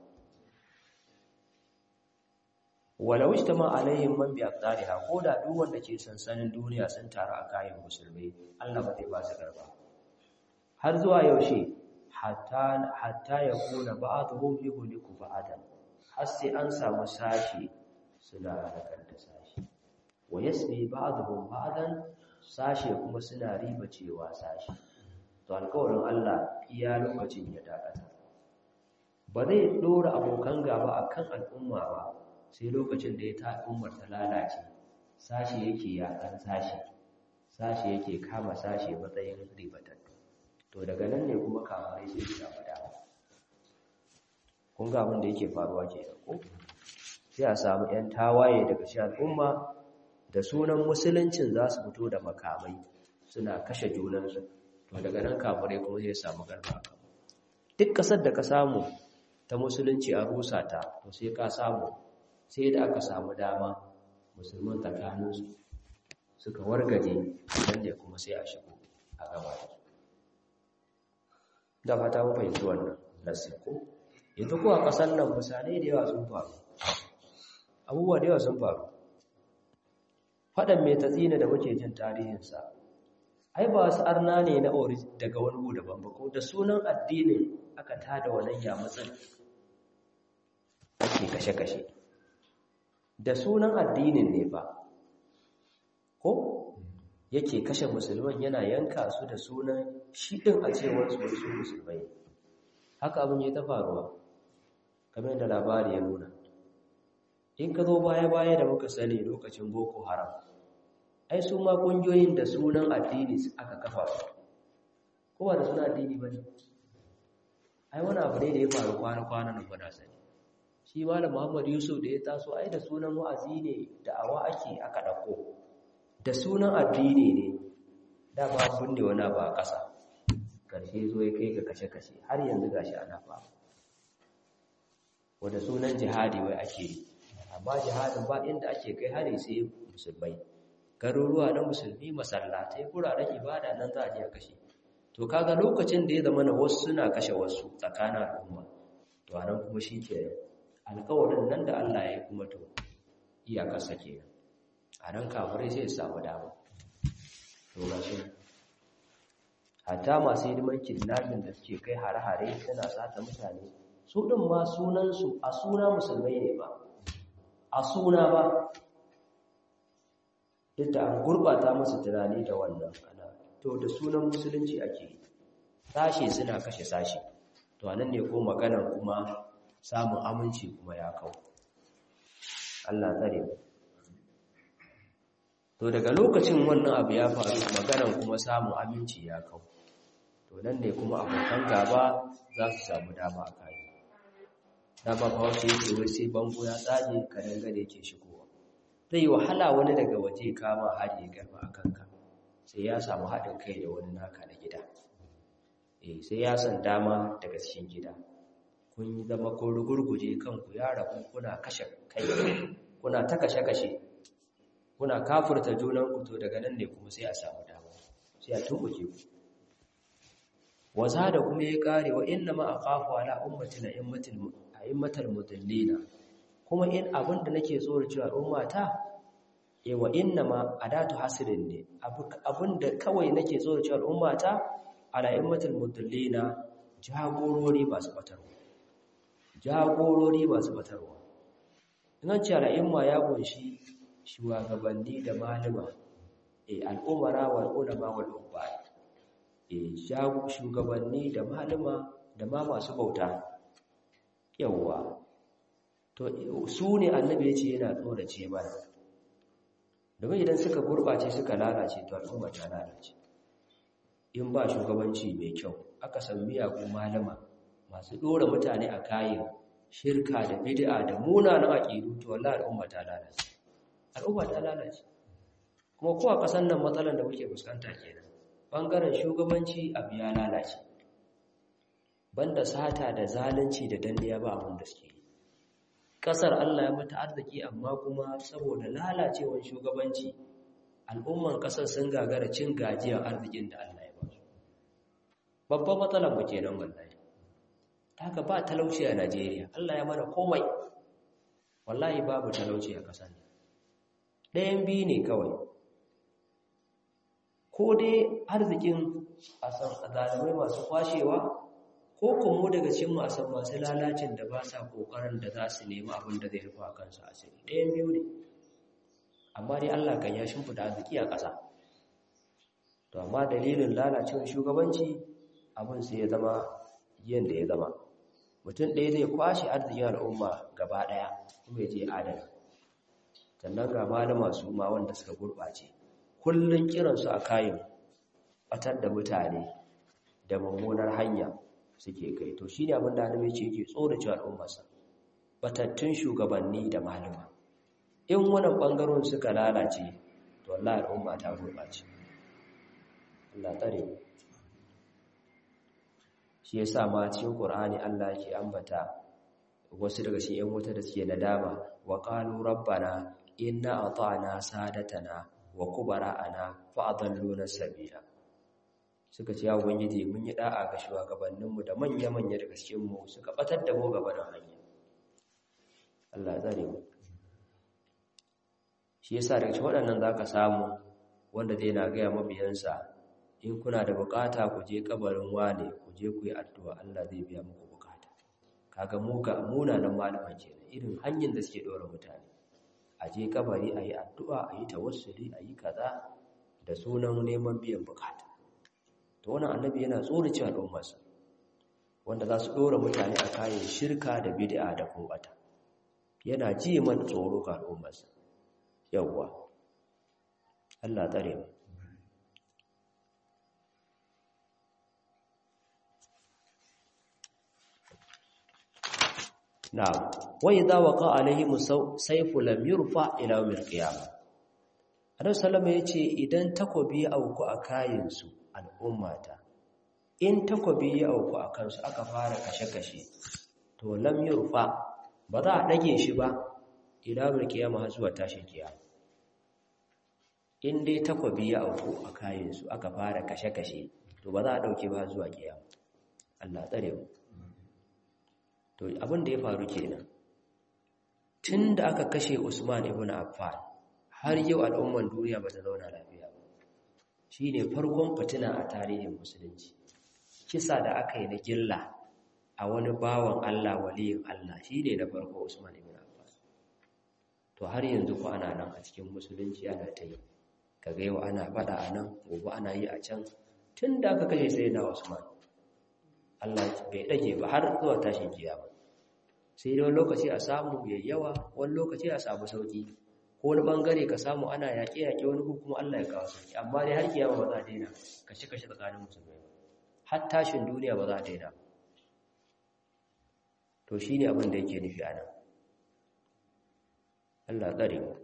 walau ijtama alaihim man bi aqdariha ko da duk wanda ke sansanin duniya sun taru a kayan musulmai Allah ba zai ba su garba har zuwa yaushe hatta hatta yakuna ba'dhum yuhliku ba'dan har sai an samu sashi suna halakar da sashi wa yasmi ba'dhum ba'dan sashe kuma suna riba cewa sashe to alƙawarin Allah iya lokacin ya dakata ba zai dora abokan gaba akan al'umma ba sai lokacin da ya ta al'ummar ta lalace sashe yake yakan sashe sashe yake kama sashe matsayin ribatattu to daga nan ne kuma kamarai sai su samu dama kun ga abin da yake faruwa ke ko sai a samu 'yan tawaye daga shi al'umma da sunan musuluncin za su fito da makamai suna kashe junansu to daga nan kafirai kuma sai samu garba duk ƙasar da ka samu ta musulunci a rusa ta to sai ka samu sai da aka samu dama musulman tsakaninsu suka wargaje nan ne kuma sai a shigo a gaba da fata mu fahimci wannan nasiko yanzu ko a ƙasar nan misalai da yawa sun faru abubuwa da yawa sun faru faɗan mai tatsina da muke jin tarihinsa ai ba wasu arna ne na ori daga wani gu daban ba ko da sunan addinin aka tada wannan yamatsin ake kashe-kashe da sunan addinin ne ba ko yake kashe musulman yana yanka su da sunan shi ɗin a cewar su wasu musulmai haka abin ya ta faruwa kamar yadda labari ya nuna in ka zo baya-baya da muka sani lokacin boko haram ai su ma ƙungiyoyin da sunan addini aka kafa su kowa da sunan addini ba ne ai wani abu ne da ya faru kwana-kwana na gwada sani shi malam muhammad yusuf da ya taso ai da sunan wa'azi ne da awa ake aka ɗauko da sunan addini ne da ba binne wani abu a ƙasa ƙarshe zo ya kai ga kashe-kashe har yanzu gashi ana fa wanda sunan jihadi wai ake yi amma jihadin ba inda ake kai hari sai musulmai garuruwa na musulmi masallatai kuraren ibada nan za a je kashe to kaga lokacin da ya zama na wasu suna kashe wasu tsakanin al'umma to anan kuma shi ke alkawarin nan da Allah ya yi kuma to iyakarsa ke a nan kafirai sai su samu dama to ga shi hatta masu hidiman kidnapping da suke kai hare-hare suna sata mutane su ɗin ma sunansu a suna musulmai ne ba a suna ba duk da an gurɓata musu tunani da wannan ana to da sunan musulunci ake sashe suna kashe sashe to anan ne ko maganar kuma samun aminci kuma ya kawo Allah tsare mu to daga lokacin wannan abu ya faru maganar kuma samun aminci ya kawo to nan ne kuma abokan gaba za su samu dama a kai dama ba wasu yake wai sai bango ya tsage ka dangane yake shigowa zai yi wahala wani daga waje kama hari ya garba a kanka sai ya samu haɗin kai da wani naka na gida eh sai ya san dama daga cikin gida kun yi zama kun rugurguje kanku ya rabu kuna kashe kai kuna ta kashe-kashe kuna kafurta junanku to daga nan ne kuma sai a samu dama sai a tumbuke ku waza da kuma ya kare wa inna ma aqafu ala ummati la immatil a'immatal mudallina kuma in abin da nake tsoro cewa ummata e wa inna ma adatu hasrin ne abin da kawai nake tsoro cewa ummata ala immatil mudallina jagorori ba su batarwa jagorori ba su batarwa in an ce al'imma ya kunshi shugabanni da malama e al'umara wal ulama wal ubad e shugabanni da malama da ma masu bauta yawwa to su ne annabi ya ce yana tsorace mana domin idan suka gurɓace suka lalace to al'umma ta lalace in ba shugabanci mai kyau aka san miyagun malama masu ɗora mutane a kayan shirka da bid'a da munanan aƙidu to wallahi al'umma ta lalace al'umma ta lalace kuma kowa kasan nan matsalar da muke fuskanta kenan bangaren shugabanci abu ya lalace banda sata da zalunci da danniya ba abin da suke kasar Allah ya mata arziki amma kuma saboda lalacewar shugabanci al'umman kasar sun gagara cin gajiyar arzikin da Allah ya ba su babban matsalar mu kenan wallahi haka ba talauci a Najeriya Allah ya mana komai wallahi babu talauci a kasar nan ɗayan biyu ne kawai ko dai arzikin a san zalimai masu kwashewa ko kuma daga cikin masu masu lalacin da ba sa kokarin da za su nemi abin da zai rufa kansu asiri ɗayan biyu ne amma dai Allah kan ya shimfida arziki a ƙasa to amma dalilin lalacewar shugabanci abin sai ya zama yadda ya zama mutum ɗaya zai kwashe arzikin al'umma gaba ɗaya kuma ya je adana sannan ga malama su ma wanda suka gurɓace kullun kiransu a kayan batar da mutane da mummunar hanya suke kai to shine abin da annabi ce yake tsorace al'ummarsa batattun shugabanni da malama in wannan bangaron suka lalace to wallahi al'umma ta gurbace Allah tsare mu shi yasa ma cikin Qur'ani Allah yake ambata wasu daga cikin ƴan wuta da suke nadama wa qalu rabbana inna ata'na sadatana wa kubara'ana fa adalluna sabila suka ce ya ubangiji mun yi da'a ga shugabanninmu da manya-manya daga cikin mu suka batar da mu gaba da hanya Allah tsare mu shi yasa daga cikin waɗannan zaka samu wanda zai na gaya mabiyansa in kuna da bukata ku je kabarin wane ku je ku yi addu'a Allah zai biya muku bukata kaga mu ga munanan malaman kenan irin hanyar da suke dora mutane a je kabari a yi addu'a a yi tawassuli a yi kaza da sunan neman biyan bukata to wannan annabi yana tsorace al'ummarsa wanda za su dora mutane a kayan shirka da bid'a da kumbata yana ji man tsoro ga al'ummarsa yawwa Allah tsare mu na'am wa idza waqa alaihim sayfu lam yurfa ila yawmil qiyamah annabi sallama yace idan takobi ya auku a kayin su al'ummata in takobi ya auku a kansu aka fara kashe-kashe to lam yurfa ba za a dage shi ba ila yawmil qiyamah har zuwa tashin kiyama in dai takobi ya auku a kayin su aka fara kashe-kashe to ba za a dauke ba zuwa kiyama Allah tsare mu to abin da ya faru kenan tun da aka kashe Usman ibn Affan har yau al'umman duniya ba ta zauna lafiya ba shine farkon fitina a tarihin musulunci kisa da aka yi na gilla a wani bawan Allah waliyin Allah shine na farko Usman ibn Affan to har yanzu ko ana nan a cikin musulunci ana ta yi kaga yau ana fada a nan gobe ana yi a can tun da aka kashe sai na Usman Allah bai dage ba har zuwa tashin kiyama sai dai wani lokaci a samu yawa wani lokaci a samu sauki ko wani bangare ka samu ana yaƙe yaƙe wani kuma Allah ya kawo sauki amma dai har kiyama ba za a daina kashe kashe tsakanin musulmai ba har tashin duniya ba za a daina to shine abin da yake nufi anan Allah tsare mu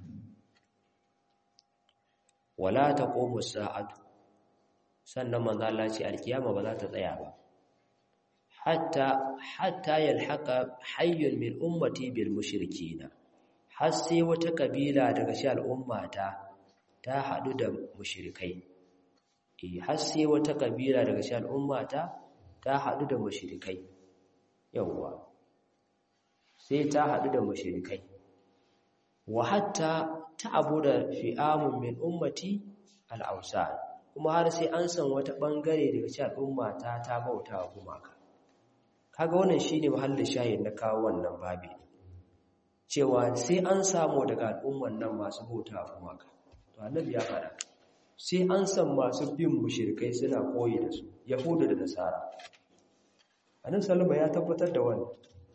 wala taqumu sa'atu sannan manzo Allah ce alkiyama ba za ta tsaya ba hatta hatta yalhaqa hayyun min ummati bil mushrikina har sai wata kabila daga shi al'ummata ta hadu da mushrikai eh har sai wata kabila daga shi al'ummata ta hadu da mushrikai yawa sai ta hadu da mushrikai wa hatta ta'budu fi'amun min ummati al-awsan kuma har sai an san wata bangare daga shi al'ummata ta bautawa gumaka kaga wannan shine mahallin shayin na kawo wannan babi cewa sai an samu daga al'umman nan masu bauta kuma ka to annabi ya fada sai an san masu bin mushrikai suna koyi da su yahudu da nasara annabi sallama ya tabbatar da wannan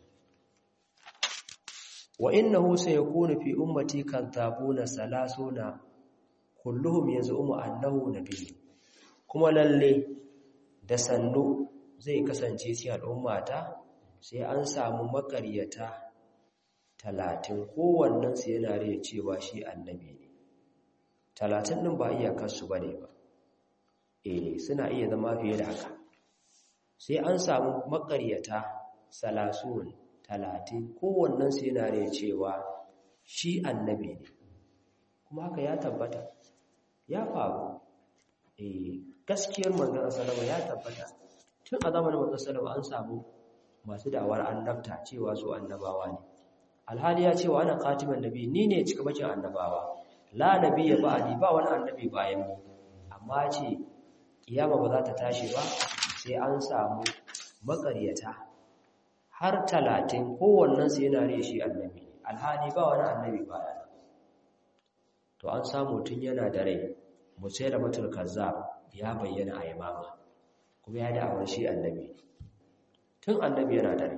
wa innahu sayakunu fi ummati kadhabuna salasuna kulluhum yaz'umu annahu nabiy kuma lalle da sannu zai kasance ci al'ummata sai an samu makaryata talatin kowannensu yana rai cewa shi annabi ne talatin ɗin ba iyakarsu ba ne ba eh suna iya zama fiye da haka sai an samu makaryata salasun talatin kowannensu yana rai cewa shi annabi ne kuma haka ya tabbata ya faru eh gaskiyar manzon sallama ya tabbata tun a zamanin manzon sallama an samu masu da'awar annabta cewa su annabawa ne alhali ya ce wa ana katiman nabi ni ne cika bakin annabawa la nabi ya ba'di ba wani annabi bayan mu amma ce kiyama ba za ta tashi ba sai an samu makaryata har talatin kowannen su yana riya shi annabi alhali ba wani annabi bayan to an samu tun yana da rai musayar matul kazzab ya bayyana a yamama kuma ya da'awar shi annabi tun annabi yana da rai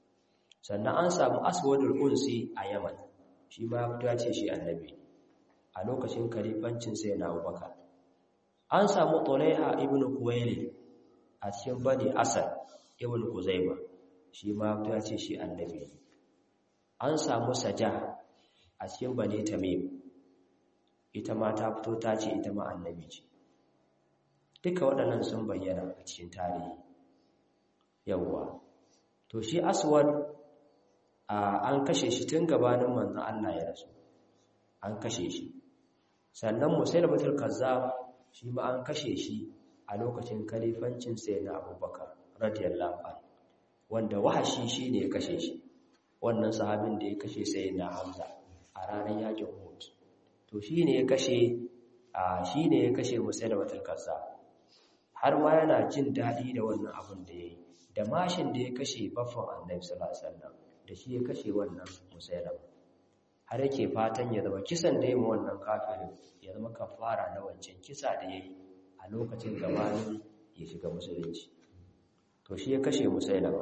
sannan an samu aswadul unsi a yaman shi ma ya fito ce shi annabi a lokacin kalifancin sai na abubakar an samu tolaiha ibn kuwaili a cikin bani asad ibn kuzaima shi ma ya ce shi annabi ne an samu saja a cikin bani tamim ita ma ta fito ta ce ita ma annabi ce duka waɗannan sun bayyana a cikin tarihi yawwa to shi aswad an kashe shi tun gabanin manzon Allah ya rasu an kashe shi sannan musailamatul kazzab shi ma an kashe shi a lokacin kalifancin na abubakar radiyallahu anhu wanda wahashi shi ne ya kashe shi wannan sahabin da ya kashe sayyidina hamza a ranar yakin uhud to shi ne ya kashe a shi ne ya kashe musailamatul kazzab har ma yana jin daɗi da wannan abin da ya yi da mashin da ya kashe baffan annabi sallallahu alaihi wasallam da shi ya kashe wannan musailama har yake fatan ya zama kisan da ya ma wannan kafirin ya zama kafara na wancan kisa da ya yi a lokacin gabanin ya shiga musulunci to shi ya kashe musailama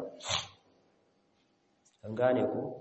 an gane ku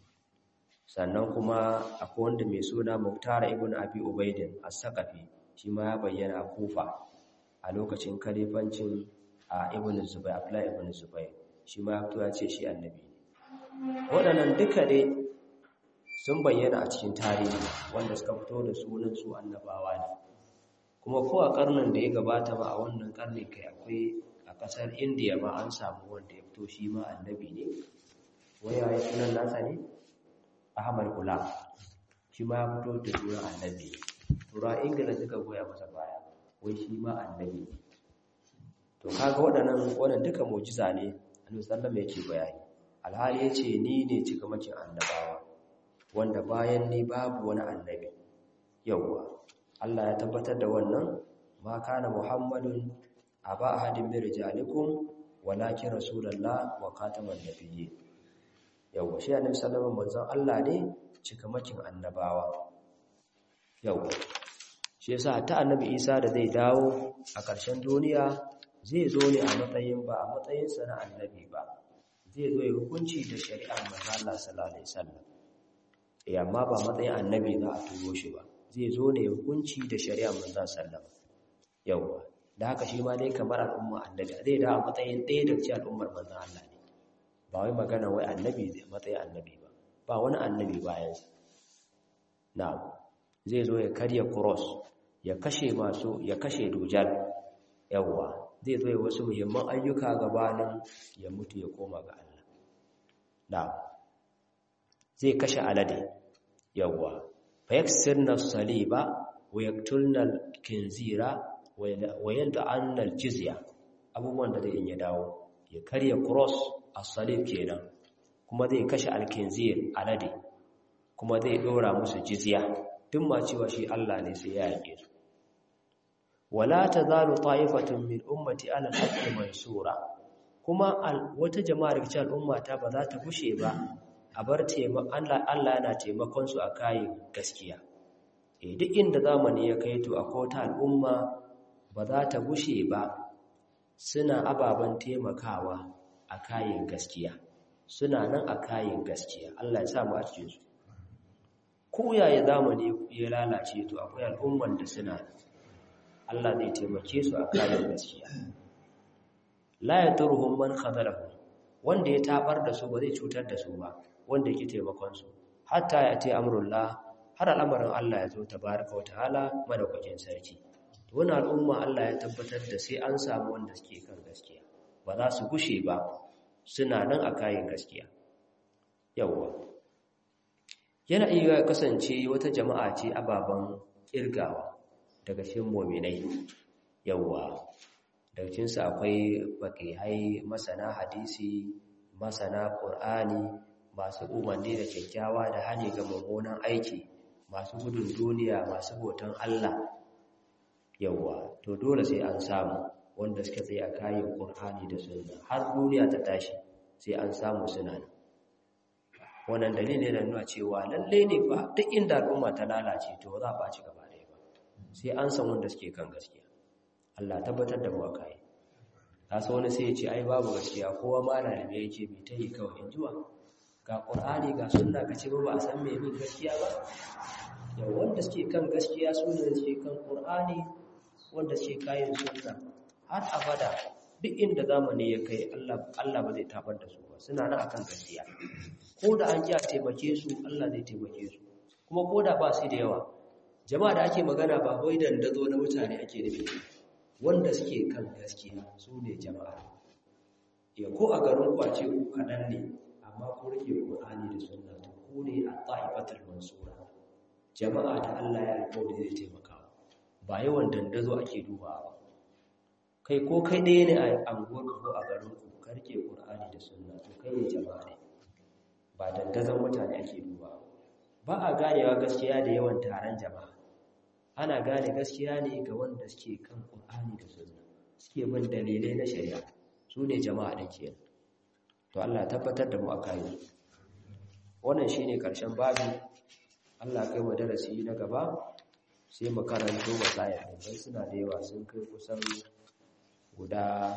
sannan kuma akwai wanda mai suna muktara ibn abi ubaidin as-saqafi shi ma ya bayyana a kufa a lokacin kalifancin a ibn zubair abdullahi ibn zubair shi ma ya ce shi annabi ne waɗannan duka dai sun bayyana a cikin tarihi wanda suka fito da sunan su annabawa ne kuma ko a karnin da ya gabata ba a wannan karni kai akwai a kasar indiya ma an samu wanda ya fito shi ma annabi ne waya ya sunan nasa ne ahmad gulam shi ma ya fito da sunan annabi tura ingila suka goya masa baya wai shi ma annabi ne to kaga waɗannan wannan duka mu'jiza ne annabi sallallahu alaihi yake bayani alhali yace ni ne cikamakin annabawa wanda bayan ni babu wani annabi yawwa Allah ya tabbatar da wannan ma kana muhammadun aba ahadin min rijalikum walakin rasulullah wa khataman nabiyyi yawwa shi annabi sallallahu alaihi manzon Allah ne cikamakin annabawa yawwa shi yasa ta annabi Isa da zai dawo a ƙarshen duniya zai zo ne a matsayin ba a matsayinsa na annabi ba zai zo ya hukunci da shari'ar manzo Allah sallallahu alaihi wasallam eh amma ba matsayin annabi za a turo shi ba zai zo ne ya hukunci da shari'ar manzo sallallahu yawa da haka shi ma dai kamar al'umma annabi zai da a matsayin ɗaya daga cikin al'ummar manzo Allah ne ba wai magana wai annabi ne matsayin annabi ba ba wani annabi bayan sa na'am zai zo ya karya cross ya kashe masu ya kashe dujal yawa zai zo wasu muhimman ayyuka gabanin ya mutu ya koma ga Allah da zai kashe alade yawa fa yaksirna saliba wa yaktulna kinzira wa yal'anna aljizya abubuwan da zai in ya dawo ya karya cross as-salib kenan kuma zai kashe alkinzir alade kuma zai dora musu jizya duk ma cewa shi Allah ne sai ya yake su wala tazalu ta'ifatun min ummati ala al-haqqi mansura kuma wata jama'ar cikin al'ummata ba za ta bushe ba a bar Allah Allah yana taimakon su a kayan gaskiya eh duk inda zamani ya kai to akwai ta al'umma ba za ta bushe ba suna ababan taimakawa a kayan gaskiya suna nan a kayan gaskiya Allah ya sa mu a cikin su ko yaya zamani ya lalace to akwai al'umman da suna Allah zai taimake su a kayan gaskiya la yadurhum man khadalahu wanda ya tabar da su ba zai cutar da su ba wanda yake taimakon su hatta ya ce amrullah har al'amarin Allah ya zo tabaraka wa ta'ala madaukakin sarki to wannan al'umma Allah ya tabbatar da sai an samu wanda suke kan gaskiya ba za su gushe ba suna nan a kayan gaskiya yawwa yana iya kasance wata jama'a ce ababen kirgawa daga cikin mu'minai yawwa daga cikin su akwai baqihai masana hadisi masana qur'ani masu umarni da kyakkyawa da hani ga mummunan aiki masu gudun duniya masu hoton Allah yawwa to dole sai an samu wanda suka tsaya kayan qur'ani da sunna har duniya ta tashi sai an samu suna nan wannan dalili ne nuna cewa lalle ne fa duk inda al'umma ta lalace to za ba ci gaba ɗaya ba sai an san wanda suke kan gaskiya Allah tabbatar da mu akai kasa wani sai ya ce ai babu gaskiya kowa ma da ne yake bi ta yi kawai injuwa ga qur'ani ga sunna ka ce ba ba a san me bin gaskiya ba da wanda suke kan gaskiya su ne suke kan Qur'ani wanda suke kayan sunna har abada duk inda zamani ya kai Allah Allah ba zai tabar da su ba suna nan akan gaskiya ko da an ji a taimake su Allah zai taimake su kuma ko da ba su da yawa jama'a da ake magana ba wai dandazo na mutane ake nufi wanda suke kan gaskiya su ne jama'a ya ko a garin ku a ce ku kaɗan ne amma ku rike Qur'ani da sunna to ku ne a ta'ifatul mansura jama'a da Allah ya alƙawari zai taimaka ba yawan dandazo ake dubawa ba kai ko kai ɗaya ne a anguwarka ko a garinku ka rike ƙur'ani da sunna to kai ne jama'a ne ba dandazon mutane ake duba ba a ganewa gaskiya da yawan taron jama'a ana gane gaskiya ne ga wanda suke kan ƙur'ani da sunna suke bin dalilai na shari'a su ne jama'a da ke to Allah tabbatar da mu a kayi wannan shine ƙarshen babu Allah kai mu darasi na gaba sai mu karanto wasaya don suna da yawa sun kai kusan guda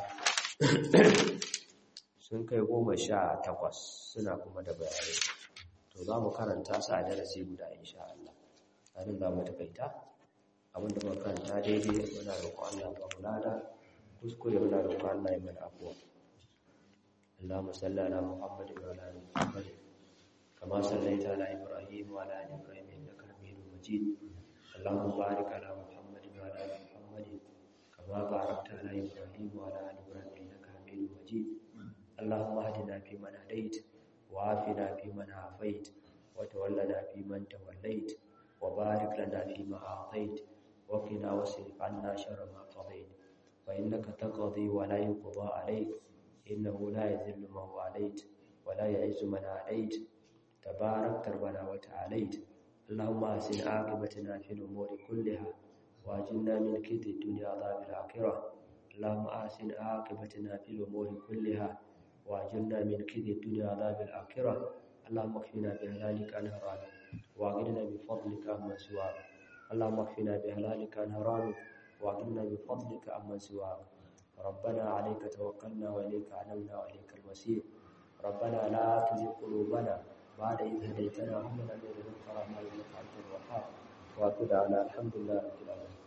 sun kai goma sha takwas suna kuma da bayanai to za mu karanta su a darasi guda insha Allah hannun za mu takaita abinda muka karanta daidai muna roƙon Allah ba mu lada kuskure muna roƙon Allah ya mana afuwa Allahumma salli ala Muhammadin wa ala ali Muhammad kama sallaita ala Ibrahim wa ala ali Ibrahim innaka Hamidum Majid Allahumma barik ala Muhammadin wa ala ali Muhammad كما باركت على إبراهيم وعلى آل إبراهيم إنك حميد مجيد اللهم اهدنا فيمن هديت وعافنا فيمن عافيت وتولنا فيمن توليت وبارك لنا فيما أعطيت وقنا واصرف عنا شر ما قضيت فإنك تقضي ولا يقضى عليك إنه لا يذل من واليت ولا يعز من عاديت تبارك ربنا وتعاليت اللهم أحسن عاقبتنا في الأمور كلها واجلنا من كيد الدنيا عذاب الآخرة اللهم أحسن عاقبتنا في الأمور كلها واجلنا من كيد الدنيا عذاب الآخرة اللهم اكفنا بهلالك عن حرامك واغننا بفضلك عمن سواك اللهم اكفنا بهلالك عن حرامك واغننا بفضلك عمن سواك ربنا عليك توكلنا وإليك عنمنا وإليك المسير ربنا لا تزغ قلوبنا بعد إذ هديتنا وهب لنا من لدنك رحمة إنك أنت الوهاب وأكد على الحمد لله رب العالمين